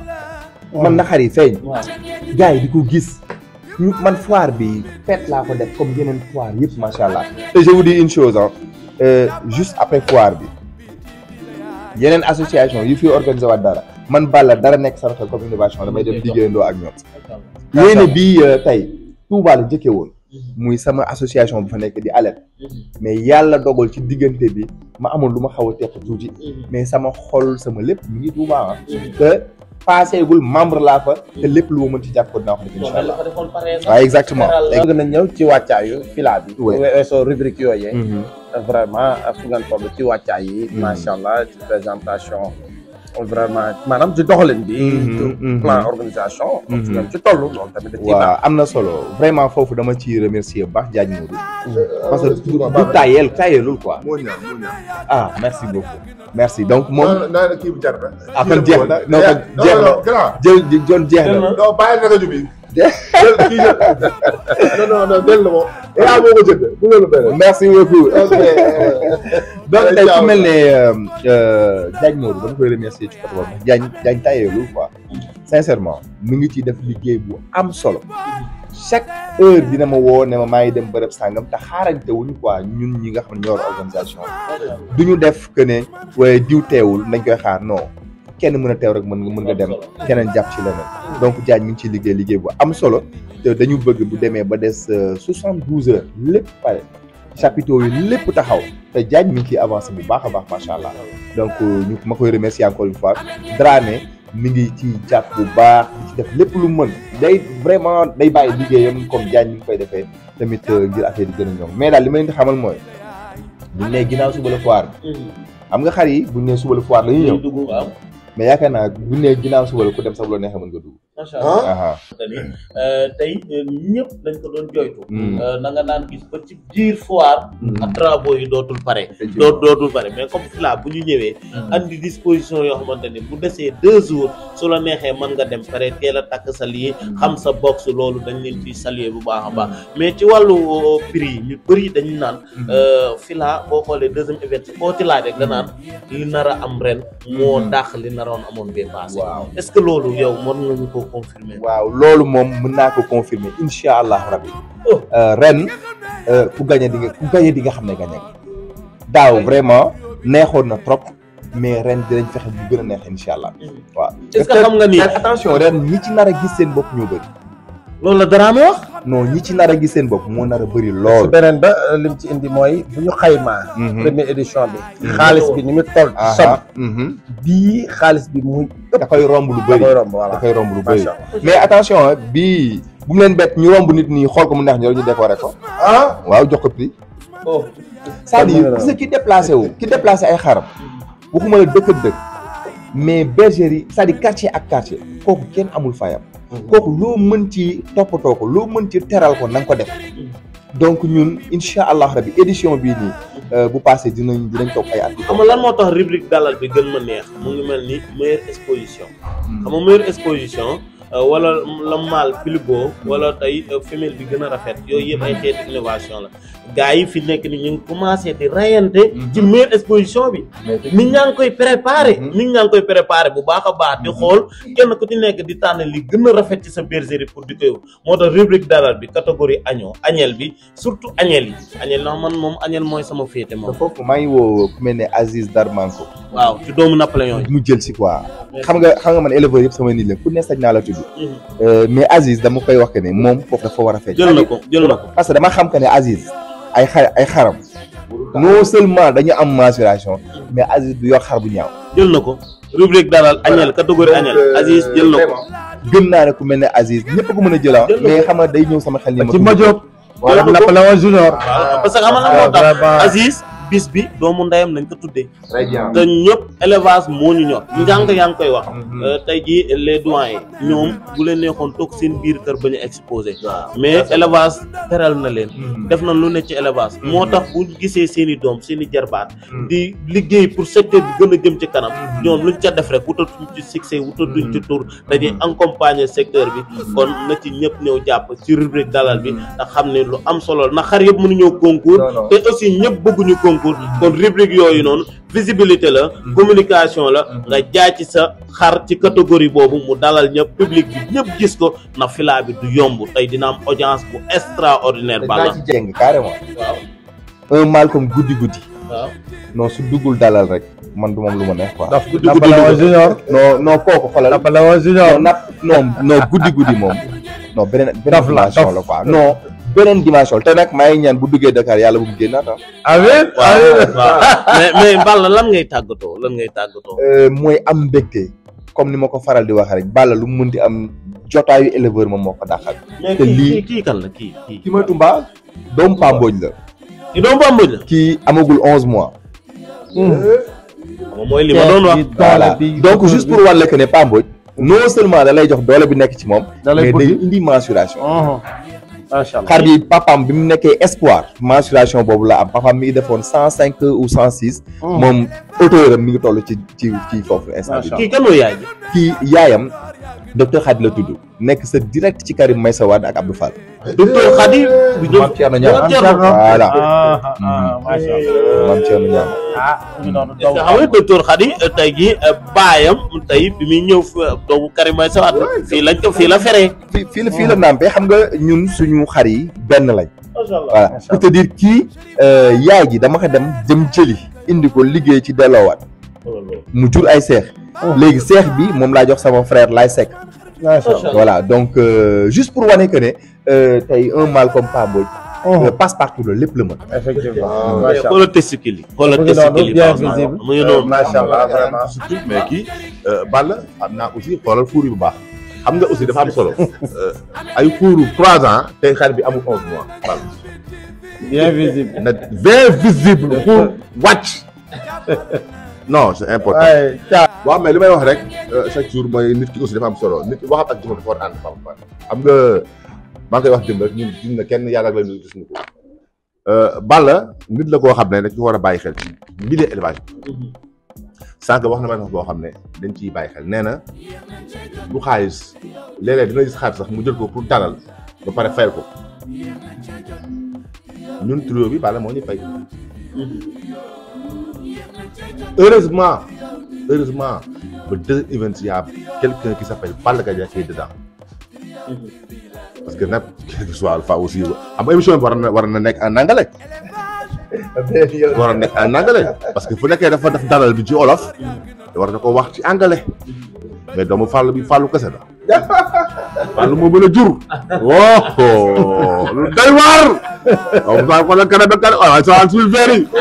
[SPEAKER 5] ko man na xar yi feeñ
[SPEAKER 2] waaw
[SPEAKER 5] gars yi di ko gis ñu man foire bi fête laa ko def comme yeneen foire yëpp macha allah te je vous dis une chose ah juste après foire bi yeneen association yi fi organisé waat dara man Balla dara nekk sama xel comme innovation damay dem liggéeyandoo ak ñoom yéene bii tey Touba la njëkkee woon muy sama association bu fa nekk di alerte mais yàlla dogal ci diggante bi ma amoon lu ma xaw a teq tuuti mais sama xol sama lépp mi ngi Touba ah te paaseegul membre laa fa te lépp lu ma mën ci jàpp ko dinaa ko def incha allah waaw exactement
[SPEAKER 4] bëgg nañ ñëw ci wàccaayu fila bi
[SPEAKER 5] Ouais.
[SPEAKER 4] weesoo rubrique yooyee
[SPEAKER 5] Mhm.
[SPEAKER 4] vraiment fu ngeen toll ci wàccaay yi macha allah ci présentation vraiment maanaam ci doxalin bi
[SPEAKER 5] Mhm,
[SPEAKER 4] ci
[SPEAKER 5] mhm.
[SPEAKER 4] plan organisation fu
[SPEAKER 5] Mhm.
[SPEAKER 4] ngeen ci toll loolu tamit da ciy
[SPEAKER 5] waaw
[SPEAKER 4] baax
[SPEAKER 5] am na solo vraiment foofu dama ci remercier bu baax Diagne Modou parce que
[SPEAKER 6] excuse-moi,
[SPEAKER 5] du
[SPEAKER 6] Baba.
[SPEAKER 5] tayel tayelul quoi
[SPEAKER 6] moo ñaan moo ñaan.
[SPEAKER 5] ah merci beaucoup merci donc moom
[SPEAKER 6] non non kii bi jar na.
[SPEAKER 5] ah kon jeex na non kon
[SPEAKER 6] non
[SPEAKER 5] jeex na
[SPEAKER 6] non grand.
[SPEAKER 5] jël jon jeex na
[SPEAKER 6] non bàyyi na rajo bi. jël kii jël. non non non jël na moom. yaa moo ko jënd bu loolu benn.
[SPEAKER 5] merci beaucoup
[SPEAKER 6] ok.
[SPEAKER 5] donc
[SPEAKER 6] Allez,
[SPEAKER 5] tey
[SPEAKER 6] ciao.
[SPEAKER 5] ku mel ne euh, Diagne Modou dama koy remercier ci côté boobu ndax Diagne Diagne tayelul quoi sincèrement mu ngi ciy def liggéey bu am solo chaque heure dina ma woo ne ma maa ngi dem bërëb sàngam te xaarante wuñu quoi ñun ñi nga xam ne ñoo yor organisation du ñu def que ne waaye diw teewul nañ koy xaar non kenn mën a teew rek mën nga mën nga dem keneen jàpp ci leneen donc Diagne mi ngi ciy liggéey liggéey bu am solo te dañu bëgg bu demee ba des soixante douze heures lépp pare chapiteaux yi lépp taxaw te Diagne mi ngi ciy avancé bu baax a baax macha allah donc ñu ma koy remercier encore une fois Dramé mi ngi ci jàpp bu baax di ci def lépp lu mën day vraiment day bàyyi liggéeyam comme Diagne mi ngi koy defee tamit ngir affaire yi gën a ñoom mais daal li ma leen di xamal mooy buñ nee ginnaaw suba la foire xam nga xar yi buñ nee suba la foire la ñuy ñëw
[SPEAKER 2] dugg waaw
[SPEAKER 5] mais yaakaar naa buñ nee ginnaaw suba la ku dem sax bu la neexee mën nga dugg.
[SPEAKER 2] macha allah
[SPEAKER 5] aha
[SPEAKER 2] tey ñëpp dañ ko doon joytu
[SPEAKER 5] Mm.
[SPEAKER 2] na nga naan gis ba ci biir foire ak travaux yi dootul pare doo dootul pare mais comme fila bu ñu ñëwee andi disposition yoo xamante ni bu desee deux jours su la neexee mën nga dem pare teel a takk sa lii xam sa box loolu dañ leen ciy saluer bu baax a baax mais ci wàllu euh, prix yi ñu bëri dañu naan euh, fila boo xoolee deuxième event koo ci laaj rek da naan li nar a am ren moo dàq li naroon amoon bee passé
[SPEAKER 5] waaw
[SPEAKER 2] est-ce que loolu yow mën nga ñu ko confirmer
[SPEAKER 5] waaw loolu moom mën naa ko confirmer incha allah rabbi
[SPEAKER 2] Oh.
[SPEAKER 5] Euh, ren euh, ku gagné di nga ku gagné di nga xam ne gagné nga daaw vraiment neexoon na trop mais ren dinañ fexe bu gën a neex incha allah waaw.
[SPEAKER 2] est-ce que xam nga ni
[SPEAKER 5] mais attention ren ñi ci nar a gis seen bopp ñoo bëri
[SPEAKER 2] loolu la Dramé wax
[SPEAKER 5] non ñi ci nar a gis seen bopp moo nar a bëri
[SPEAKER 4] su
[SPEAKER 5] lool.
[SPEAKER 4] beneen ba lim ci indi mooy bu ñu xaymaa.
[SPEAKER 5] Mhm.
[SPEAKER 4] première édition bi. xaalis bi ni mu toll.
[SPEAKER 5] Aha,
[SPEAKER 4] sob
[SPEAKER 5] mhm.
[SPEAKER 4] bii xaalis bi muy
[SPEAKER 5] da koy romb lu
[SPEAKER 4] da
[SPEAKER 5] bëri
[SPEAKER 4] koy romb voilà.
[SPEAKER 5] da koy romb lu bëri
[SPEAKER 4] Macha Allah.
[SPEAKER 5] mais attention ah, bii bu mu leen bett ñu romb nit ñi xool ko mu neex ñu ñu décorer ko
[SPEAKER 4] ah.
[SPEAKER 5] waaw jox ko prix.
[SPEAKER 2] oh
[SPEAKER 5] c'est-à-dire gis nga ki déplacé wu ki déplacé ay xaram waxuma la dëkk ak dëkk mais bergerie c'est-à-dire quartier ak quartier kooku kenn amul fayam kooku loo mën ci toppatoo ko loo mën ci teral ko na nga ko def donc ñun incha allah rabi édition bii nii euh, bu passé dinañ dinañ toog ay at di
[SPEAKER 2] xam nga lan moo tax rubrique dalal bi gën ma neex mu ngi mel ni meilleure exposition xam nga meilleure exposition euh, wala la mâle plus beau wala tey euh, femelle bi gën a rafet yooyu yëpp ay xeetu innovation la gars yi fi nekk ni ñu ngi commencé di rayante ci meilleure exposition bi nit ñaa ngi koy préparé nit ñaa ngi koy préparé bu baax a baax di xool kenn ku ci nekk di tànn li gën a rafet ci sa bergerie pour di koy moo tax rubrique dalal bi catégorie agneau agnelle bi surtout agnelle yi agnelle ndax man moom agnelle mooy sama féete
[SPEAKER 5] te
[SPEAKER 2] moom
[SPEAKER 5] foofu maa ngi woo ku mel ne Aziz Darmanko
[SPEAKER 2] waaw ci doomu Napoléon yi
[SPEAKER 5] mu jël si quoi xam nga xam nga man éleveur yëpp sama nit la ku ne sañ naa la tudd Euh, mais Aziz dama koy wax que ne moom foofu dafa war a feeñ
[SPEAKER 2] jël na ko jël na ko
[SPEAKER 5] parce que dama xam que ne Aziz ay xar ay xaram non seulement dañu am mensuration mais Aziz du yor xar bu ñaaw
[SPEAKER 2] jël na ko rubrique dalal agnelle catégorie agnelle Aziz jël na ko
[SPEAKER 5] gëm naa ne ku mel ne Aziz ñëpp ko mën a jëla
[SPEAKER 2] Jël na
[SPEAKER 5] mais xam nga day ñëw sama xel ni ma
[SPEAKER 4] ci Madiop. wala
[SPEAKER 2] Jël na ko.
[SPEAKER 4] Napoléon Junior.
[SPEAKER 2] waaw parce que xam nga lan moo tax
[SPEAKER 4] vraiment.
[SPEAKER 2] Aziz bis bi doomu ndeyam nañ ko tuddee
[SPEAKER 5] très bien
[SPEAKER 2] te ñëpp élevage moo ñu ñor njàng yaa ngi koy wax Euh, tey jii les doyens ñoom bu leen neexoon toog seen biir kër ba ñu exposé mais élevage teral na leen def na lu ne ci élevage moo tax bu gisee seen i doom seen i jarbaat di liggéey pour secteur bi gën a jëm ci kanam ñoom luñ ca def rek wutatuñ ci succès wutatuñ ci tour dañuy accompagner secteur bi kon na ci ñëpp ñëw jàpp ci rubrique dalal bi ndax xam ne lu am solo la ndax xar yëpp mënuñoo concours
[SPEAKER 5] Non, non.
[SPEAKER 2] te aussi ñëpp bëgguñu concours kon rubrique yooyu noonu visibilité la communication la nga jaay ci sa xar ci catégorie boobu mu dalal ñëpp public bi ñëpp gis ko na fila bi du yomb tey dina am audience bu extraordinaire
[SPEAKER 5] daa
[SPEAKER 2] bala
[SPEAKER 5] ci jeng carrément
[SPEAKER 2] waaw
[SPEAKER 5] un mal comme guddi guddi
[SPEAKER 2] waaw
[SPEAKER 5] non su duggul dalal rek man du moom lu ma neex quoi
[SPEAKER 4] daf
[SPEAKER 2] guddi
[SPEAKER 4] Napoléon
[SPEAKER 2] guddi
[SPEAKER 4] Junior.
[SPEAKER 5] non non kooku xoolal
[SPEAKER 4] Napoléon Junior.
[SPEAKER 5] non nap non non guddi guddi moom non beneen beneen
[SPEAKER 4] Dof la,
[SPEAKER 5] dimension
[SPEAKER 4] dof.
[SPEAKER 5] la quoi non beneen dimension te nag maa ngi ñaan bu duggee Dakar yàlla bu mu génnaat ah.
[SPEAKER 4] amiin
[SPEAKER 2] waaw
[SPEAKER 4] amiin.
[SPEAKER 2] waaw mais mais Balla lan ngay tàggatoo lan ngay tàggatoo
[SPEAKER 5] Euh, mooy am mbégte comme ni ma ko faral di wax rek Balla lu mu mënti am jotaayu éleveur moom moo ko dàqal.
[SPEAKER 2] mais
[SPEAKER 5] te
[SPEAKER 2] kii
[SPEAKER 5] lii-
[SPEAKER 2] kii kii kan la kii kii
[SPEAKER 5] ki ma Tumba doomu Pamboj la.
[SPEAKER 2] kii doomu Bamboj la
[SPEAKER 5] kii amagul onze mois.
[SPEAKER 2] moom mooy li ma doon wax
[SPEAKER 5] voilà donc juste pour wàll que ne Pamboj non seulement da lay jox doole bi nekk ci moom.
[SPEAKER 4] Da lay
[SPEAKER 5] mais day
[SPEAKER 4] bëgg.
[SPEAKER 5] indi mensuration.
[SPEAKER 4] macha allah.
[SPEAKER 5] xar bi papaam bi mu nekkee espoir mensuration boobu la am papaam mi ngi defoon cent cinq ou cent six. moom auteur am mi ngi toll ci ci ci foofu instant bi.
[SPEAKER 2] kii kan mooy yaay ji
[SPEAKER 5] kii yaayam docteur Khady la tudd nekk sa direct ci Karim Meïssa Wade ak Abdou Fall.
[SPEAKER 2] docteur Khady bu ñëw
[SPEAKER 5] Mame Thierno Niang.
[SPEAKER 2] Mame Thierno.
[SPEAKER 5] voilà
[SPEAKER 4] ah ah macha allah.
[SPEAKER 5] Mame Thierno Niang.
[SPEAKER 4] ah mu ngi noonu
[SPEAKER 2] est-ce que xam nga docteur Khady tey jii baayam tey bi muy ñëw fa doomu Karim Meïssa Wade fii lañ ko fii la feree
[SPEAKER 5] fii fii la fii la nàmpee xam nga ñun suñu xar yi benn lañ.
[SPEAKER 2] macha allah
[SPEAKER 5] voilà pour te dire kii euh, yaay ji dama ko dem jëm jëli indi ko liggéey ci delloowaat mu jur ay seex léegi seex bi moom laa jox sama frère Laye Seck
[SPEAKER 4] macha allah
[SPEAKER 5] voilà donc euh, juste pour wane que ne euh, tey un mal comme Pa Mbodj euh, passe partout la lépp la mën
[SPEAKER 4] effectivement macha allah
[SPEAKER 2] xoolal testicule yi xoolal
[SPEAKER 4] mu ngi noonu
[SPEAKER 2] testicule yi
[SPEAKER 4] bien
[SPEAKER 2] Pape Ousmane.
[SPEAKER 4] visible
[SPEAKER 2] mu ngi noonu
[SPEAKER 4] macha allah vraiment
[SPEAKER 6] surtout mais kii Balla am naa aussi xoolal fuur yi bu baax xam nga aussi dafa am solo ay fuuru trois ans tey xar bi amul onze mois Balla
[SPEAKER 4] bien visible
[SPEAKER 6] na bien visible pour wàcc non c'est important
[SPEAKER 4] waaye caa
[SPEAKER 6] waaw mais li may wax rek chaque jour mooy nit ki aussi dafa am solo nit ki waxam ak jëmm dafa war a ànd Pape Ousmane xam nga maa ngi koy wax démb rek ñun gis na kenn yàlla ak la ñu gis ñu ko Balla nit la koo xam ne dañ ko war a bàyyi xel ci milieu élevage bi sànq wax na ma wax boo xam ne dañ ciy bàyyi xel nee na du xaalis léeg-léeg dina gis xaalis sax mu jël ko pour dalal ba pare fayal ko ñun trio bi Balla moo ñu fay heureusement heureusement ba deux events y a quelqu'un qui s'appelle Balla Gaye qui est dedans parce que nag quel que soit alpha aussi am émission bi war na war na nekk en anglais war a nekk en anglais parce que fu nekkee dafa def dalal bi ci olof war na ko wax ci anglais mais doomu fàllu bi fàllu kese la fàllu moo mën a jur woo lu doy waar waaw saa ko la kanam ba kanam waaw saa suñu verre yi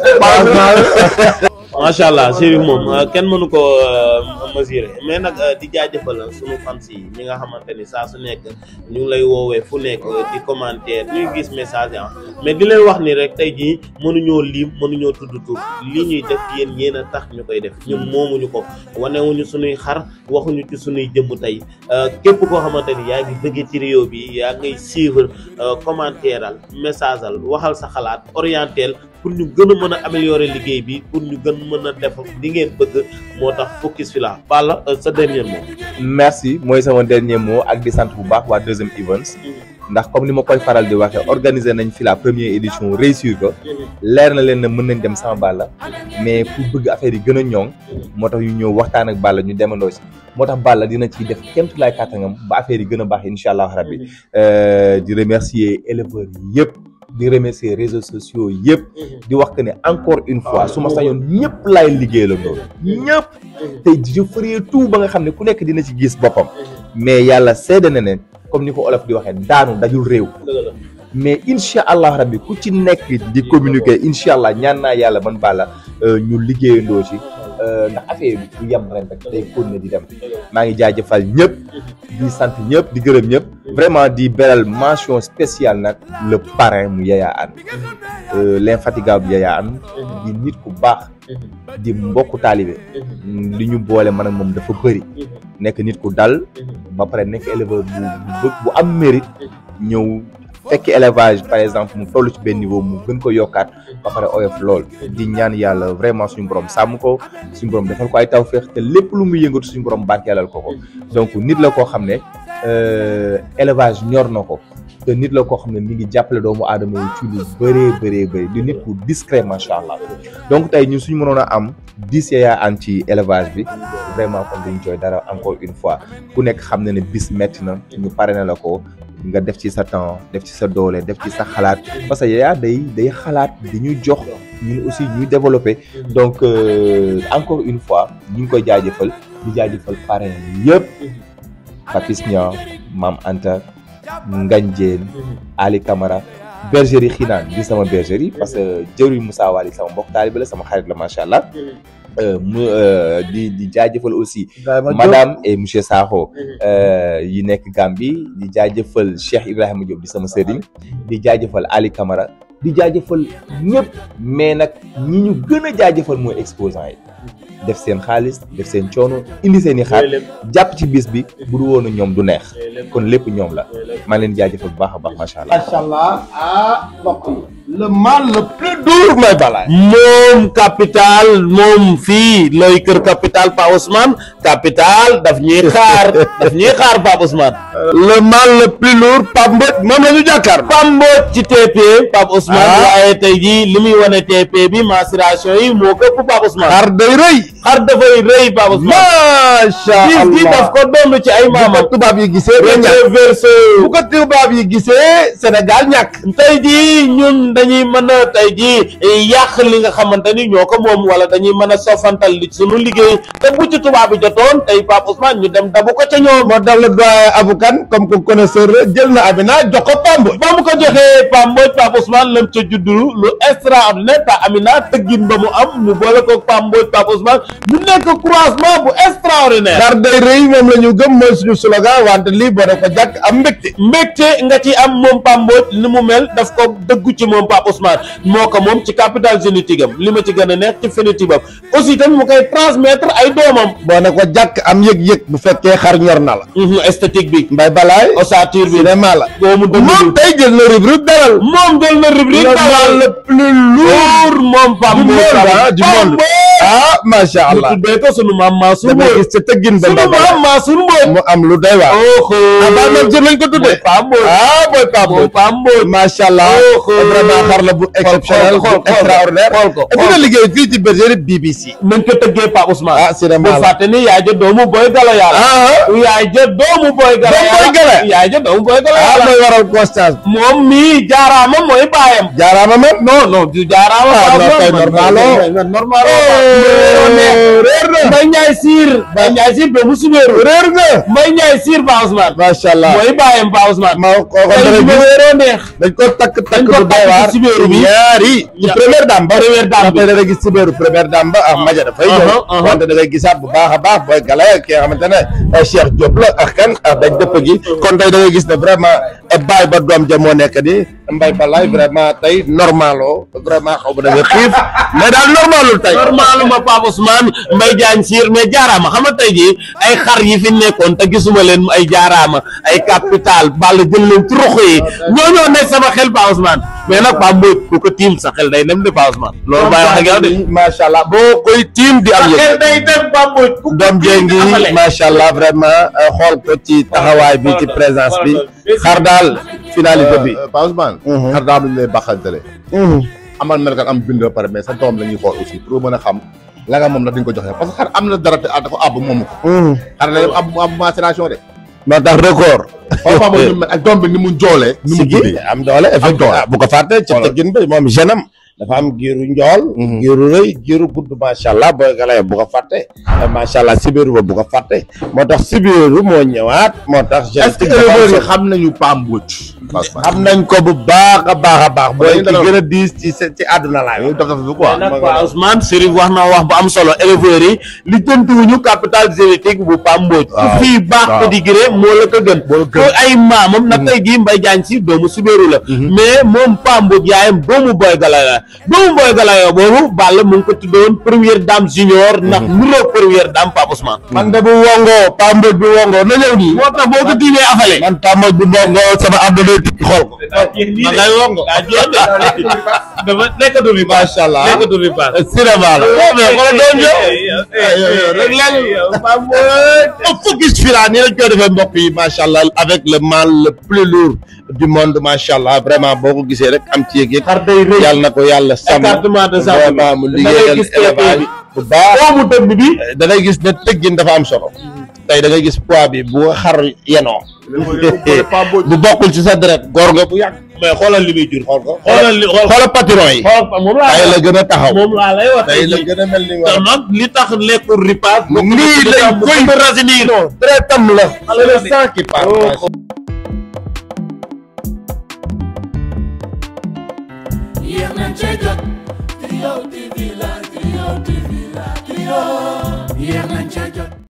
[SPEAKER 2] macha allah Chérif moom euh, kenn mënu ko euh, mesurer mais nag euh, di jaajëfal sunu fans yi ñi nga xamante ni saa su nekk ñu ngi lay woowee fu nekk di commentaire ñuy gis message ah mais di leen wax ni rek tey jii mënuñoo lim mënuñoo tudd tur li ñuy def yéen yéen a tax ñu koy def ñun moomuñu ko wanewuñu sunuy xar waxuñu ci sunuy jëmm tey képp koo xamante ni yaa ngi bëgg ci réew bi yaa ngay suivre commentaire al message al waxal sa xalaat orientel pour ñu gën a mën a améliorer liggéey bi pour ñu gën mën a def li ngeen bëgg moo tax focus fi la Balla sa dernier mot.
[SPEAKER 5] merci mooy sama dernier mot ak di sant bu baax waa deuxième events ndax comme ni ma koy faral di waxee organiser nañ fi la première édition réussir ko leer na leen ne mën nañ dem sama Balla mais pour bëgg affaire yi gën a ñoŋ moo tax ñu ñëw waxtaan ak Balla ñu demandoo si moo tax Balla dina ciy def kéem tolluwaay kàttanam ba affaire yi gën a baax incha allah rabbi di remercier éleveurs yi yëpp. di remercier réseaux sociaux yëpp di wax que ne encore une fois su ma sañoon ñëpp laay liggéey la loolu ñëpp te je ferai tout ba nga xam ne ku nekk dina ci gis boppam mais yàlla seede na ne comme ni ko olof di waxee daanu dajul réew mais incha allah rabbi ku ci nekk di communiquer incha allah ñaan naa yàlla man Balla ñu liggéeyandoo ci ndax affaire bi du yem ren rek day continuer di dem maa ngi jaajëfal ñëpp di sant ñëpp di gërëm ñëpp vraiment di beral mention spéciale nag le parrain mu Yaya Anne l'infatigable Yaya Anne di nit ku baax di mbokku taalibe li ñu boole man ak moom dafa bëri nekk nit ku dal ba pare nekk éleveur bu bu am mérite ñëw fekk élevage par exemple mu toll ci benn niveau mu gën ko yokkaat ba pare oyof lool di ñaan yàlla vraiment suñu borom sàmm ko suñu borom defal ko ay tawféex te lépp lu muy yëngatu suñu borom barkeelal ko ko donc nit la koo xam ne élevage ñor na ko te nit la koo xam ne mi ngi jàppale doomu aadama yi ci lu bëree bëree bëri di nit ku discret macha allah donc tey ñun suñu mënoon a am dix Yaya Anne ci élevage bi vraiment kon duñ jooy dara encore une fois ku nekk xam na ne bis metti na ñu pare na la ko nga def ci sa temps def ci sa doole def ci sa xalaat parce que Yaya day day xalaat di ñu jox ñun aussi ñuy développer donc encore une fois ñu ngi koy jaajëfal di jaajëfal parrain yëpp Papis Niang Mam Anta Ngagne Diène Ali Camara bergerie Xinaan di sama bergerie parce que jëwriñ Moussa Wali sama mbokk taalibe la sama xarit la macha allah mu di di jaajëfal aussi madame et monsieur Sakho yi nekk Gambie di jaajëfal Cheikh Ibrahima Diop di sama sëriñ di jaajëfal Ali Camara di jaajëfal ñëpp mais nag ñi ñu gën a jaajëfal mooy exposant yi def seen xaalis def seen coono indi seen i xaar jàpp ci bis bi bu du woon ñoom du neex kon lépp ñoom la maa leen jaajëfal bu baax a baax macha allah.
[SPEAKER 4] macha allah ah mbokk yi le mal le plus dur mooy Balla.
[SPEAKER 2] moom capital moom fii looy kër capital Pa Ousmane capital daf ñuy xaar daf ñuy xaar Pape Ousmane
[SPEAKER 4] le mal le plus lourd Pape Mbodj moom la ñu jàkkaar
[SPEAKER 2] Pape Mbodj ci TP Pape Ousmane
[SPEAKER 4] Ah.
[SPEAKER 2] waaye tey jii li muy wane TP bi mensuration yi moo këpp Pape Ousmane
[SPEAKER 4] xar day rëy
[SPEAKER 2] xar dafay rëy Pape Ousmane
[SPEAKER 4] macha
[SPEAKER 2] gis gi daf
[SPEAKER 4] allah
[SPEAKER 2] ko doon ci ay
[SPEAKER 4] bu ko
[SPEAKER 2] maamam
[SPEAKER 4] tubaab yi gisee ba ñàkk
[SPEAKER 2] rétroverso
[SPEAKER 4] bu ko tubaab yi gisee Sénégal ñàkk
[SPEAKER 2] tey jii ñun dañuy mën a tey jii yàq li nga xamante ni ñoo ko moom wala dañuy mën a sofantal li sunu liggéey te bu ci tubaab bi jotoon tey Pape Ousmane ñu dem dabu ko ca ñoom
[SPEAKER 4] moo tax le doyen Aboukan comme que connaisseur la jël na Amina jox ko Pape Mbodj
[SPEAKER 2] ba mu ko joxee Pape Mbodj Pape Ousmane lam ca juddu lu extraordinaire te Amina tëggin ba mu am mu boole ko Pape Mbodj Pape Ousmane mu nekk croisement bu extraordinaire
[SPEAKER 4] xar day rëy moom la ñu gëm mooy suñu slogan wante lii boo def ko jàkk am mbégte
[SPEAKER 2] mbégte nga ci am moom Pape Mbodj ni mu mel daf ko dëggu ci moom Pape Ousmane moo ko moom ci capital génétique am li ma ci gën a neex ci phénotype am aussi tamit mu koy transmettre ay doomam
[SPEAKER 4] boo ne ko jàkk am yëg-yëg bu fekkee xar ñor na la
[SPEAKER 2] Mhm, esthétique bi
[SPEAKER 4] mbay balaay
[SPEAKER 2] ossature bi
[SPEAKER 4] cinéma la
[SPEAKER 2] doomu dëgg
[SPEAKER 4] moom tey jël na rubrique dalal
[SPEAKER 2] moom jël na rubrique
[SPEAKER 4] le mal le plus lourd
[SPEAKER 2] moom Pape
[SPEAKER 4] du
[SPEAKER 2] Mbodj
[SPEAKER 4] monde ah du
[SPEAKER 2] Pape
[SPEAKER 4] monde
[SPEAKER 2] Mbodj
[SPEAKER 4] ah macha
[SPEAKER 2] ñu
[SPEAKER 4] allah
[SPEAKER 2] tuddee ko sunu maam Mansour
[SPEAKER 4] dama
[SPEAKER 2] Mbodj
[SPEAKER 4] gis ca tëggin ba
[SPEAKER 2] sunu
[SPEAKER 4] mbay balaay
[SPEAKER 2] maam Mansour Mbodj
[SPEAKER 4] mu am lu doy waar
[SPEAKER 2] oho
[SPEAKER 4] ah ba même jër lañ ko tuddee
[SPEAKER 2] Pape Mbodj
[SPEAKER 4] ah booy Pape
[SPEAKER 2] moom
[SPEAKER 4] Mbodj
[SPEAKER 2] Pape Mbodj
[SPEAKER 4] macha allah
[SPEAKER 2] Oh, oh.
[SPEAKER 4] vraiment xar la bu exceptionnel
[SPEAKER 2] xool ko,
[SPEAKER 4] bu extraordinaire
[SPEAKER 2] xool ko,
[SPEAKER 4] et puis nga liggéey fii ci bergerie BBC
[SPEAKER 2] nañ ko tëggee Pape Ousmane
[SPEAKER 4] ah cinéma
[SPEAKER 2] bu
[SPEAKER 4] la
[SPEAKER 2] fàtte ni yaay ja doomu boy gala yàlla
[SPEAKER 4] ah
[SPEAKER 2] yaay ja doomu boy gala
[SPEAKER 4] Doomu Boy Gala.
[SPEAKER 2] yaay ja doomu boy gala
[SPEAKER 4] ah
[SPEAKER 2] yàlla
[SPEAKER 4] mooy waral conscience
[SPEAKER 2] moom mii jaaraama mooy baayam
[SPEAKER 4] jaaraama man
[SPEAKER 2] non non du jaaraama
[SPEAKER 4] Ah,
[SPEAKER 2] Pape
[SPEAKER 4] non, kay
[SPEAKER 2] Ousmane.
[SPEAKER 4] normalo.
[SPEAKER 2] Man- normal
[SPEAKER 4] réer na
[SPEAKER 2] Mbay Njaay Siir Mbay Njaay Siir doomu Subeeru
[SPEAKER 4] réer nga
[SPEAKER 2] Mbay Njaay Siir Pape Ousmane
[SPEAKER 4] macha allah
[SPEAKER 2] mooy baayam Pape Ousmane
[SPEAKER 4] ma ko ko
[SPEAKER 2] tey
[SPEAKER 4] dara
[SPEAKER 2] bi ma
[SPEAKER 4] gis
[SPEAKER 2] wéeroo neex
[SPEAKER 4] dañ ko takk takk
[SPEAKER 2] ko
[SPEAKER 4] bu doy
[SPEAKER 2] takk
[SPEAKER 4] waar
[SPEAKER 2] ci sibéeru bi.
[SPEAKER 4] ñaari ci
[SPEAKER 2] Ya-
[SPEAKER 4] première dame ba
[SPEAKER 2] première dame bi.
[SPEAKER 4] ndaxte da ngay gis sibéeru première dame ba ah maja dafay
[SPEAKER 2] Uh-huh,
[SPEAKER 4] ñëw
[SPEAKER 2] uh-huh.
[SPEAKER 4] wante da ngay gisaat bu baax a baax booy gala ki nga xamante ne eh, Cheikh Diop la ak kan ak dañ dëpp gi kon tey da ngay gis ne vraiment eh, baay ba doom ja moo nekk ni mbay balaay vraiment tey normalo vraiment xaw ma da nga xiif mais daal normalul tey
[SPEAKER 2] normalement Pape Ousmane Mbay Jaañ Siir mais jaaraama xam nga tey jii ay xar yi fi nekkoon te gisuma leen ay jaaraama ay capital ball jël leen ci roxo yi ñoo ñoo nekk sama xel Pape Ousmane mais nag Pape Mbodj ku ko tiim sa xel day dem de Pape Ousmane loolu bàyyi wax ak yow de
[SPEAKER 4] macha allah boo koy tiim di
[SPEAKER 2] sa
[SPEAKER 4] am
[SPEAKER 2] xel
[SPEAKER 4] yëg
[SPEAKER 2] day dem Pape Mbodj ku ko
[SPEAKER 4] doom
[SPEAKER 2] tiim di
[SPEAKER 4] jéngi
[SPEAKER 2] amale.
[SPEAKER 4] macha allah vraiment eh, xool ko ci taxawaay bi ci présence bi xar daal finalité bi
[SPEAKER 6] Pape Ousmane.
[SPEAKER 4] Mhm.
[SPEAKER 6] xar daa am lu ñu lay baaxantale. amal melkan am bind ba pare mais sa doom la ñuy xool aussi pour mën a xam la nga moom nag dañ ko joxe parce que xar am na dara te ah dafa àbb moomu ko. xar la am am macération de.
[SPEAKER 4] moo tax record
[SPEAKER 6] xool Pape Mbodj ni mu mel ak doom bi ni mu njoolee. ni mu
[SPEAKER 4] sigi
[SPEAKER 6] guddee.
[SPEAKER 4] am doole effectivement
[SPEAKER 6] doole.
[SPEAKER 4] ah, bu ko fàtte ci
[SPEAKER 6] Voilà.
[SPEAKER 4] tëggin bi moom jenam dafa am giiru njool giiru rëy giiru gudd macha allah booy galaye bu ko fàtte macha allah sibiru ba bu ko fàtte moo tax sibiru moo ñëwaat moo tax
[SPEAKER 6] est-ce que
[SPEAKER 4] génétique dafa am
[SPEAKER 6] éleveurs yi
[SPEAKER 4] solo.
[SPEAKER 6] xam nañu Pape Mbodj. Pape Ousmane.
[SPEAKER 4] xam nañ ko bu baax a baax a baax booy
[SPEAKER 6] dañuy
[SPEAKER 4] ki
[SPEAKER 6] dalal-
[SPEAKER 4] gën a diis ci se- ci àdduna laa
[SPEAKER 6] dañuy def def bi quoi.
[SPEAKER 2] nag Pape Ousmane Serif wax na wax bu am solo éleveurs yi li jëntuwuñu capital génétique bu Pape Mbodj ku
[SPEAKER 6] Waaw,
[SPEAKER 2] fii baax
[SPEAKER 6] waaw.
[SPEAKER 2] pédigré moo la ko gën
[SPEAKER 6] Moo la gën.
[SPEAKER 2] ko ay maamam na tey jii Mbay Jaañ si doomu Subéeru la mais moom Pape Mbodj yaayam doomu Boy Galaye la doomu Boy Galaye boobu Balla mu ngi ko tuddoon première dame junior ndax nuroo première dame Pape Ousmane
[SPEAKER 4] man de bu wongo Pape Mbodj bu wongo na ñëw nii
[SPEAKER 2] moo tax boo ko tiimee afale
[SPEAKER 4] man Pape Mbodj bu wongo sama àdduna tukki xool ko
[SPEAKER 2] ma ngay wongo daa jeex de dafa nekkatu fi
[SPEAKER 4] macha allah
[SPEAKER 2] nekkatu fi paas
[SPEAKER 4] cinéma la mais xoolal doon ñëw
[SPEAKER 2] rek léegi Pape
[SPEAKER 4] au focus fila nii lañ koy defee mbokk yi macha allah avec le mal le plus lourd du monde macha allah vraiment boo ko gisee rek am ci yëg-yëg
[SPEAKER 2] xar day rëy
[SPEAKER 4] yàlla na ko yàlla sàmm
[SPEAKER 2] écartement de sàmm
[SPEAKER 4] vraiment mu
[SPEAKER 2] da ngay
[SPEAKER 4] liggéeyal
[SPEAKER 2] gis
[SPEAKER 4] élevage
[SPEAKER 2] bi.
[SPEAKER 4] bu baax
[SPEAKER 2] doomu dënd bi
[SPEAKER 4] da ngay gis ne tëggin dafa am solo tey da ngay gis poids bi bu xar yenoo bu bokkul ci sa deret góor nga bu yàgg mais xoolal li muy jur xool ko
[SPEAKER 2] xoolal li xool
[SPEAKER 4] xoolal patron yi
[SPEAKER 2] xool moom laa
[SPEAKER 4] tey
[SPEAKER 2] lay
[SPEAKER 4] la
[SPEAKER 2] wax
[SPEAKER 4] gën a taxaw
[SPEAKER 2] moom laa lay wax
[SPEAKER 4] tey la gën a mel ni
[SPEAKER 2] te
[SPEAKER 4] war
[SPEAKER 2] nag li tax lekkul ripaas
[SPEAKER 4] nii lañ koy
[SPEAKER 2] rasinir
[SPEAKER 4] non deretam la c'est le sang qui parle
[SPEAKER 1] yéex nañ cee jot Trio TV la Trio TV la Trio yéex nañ cee jot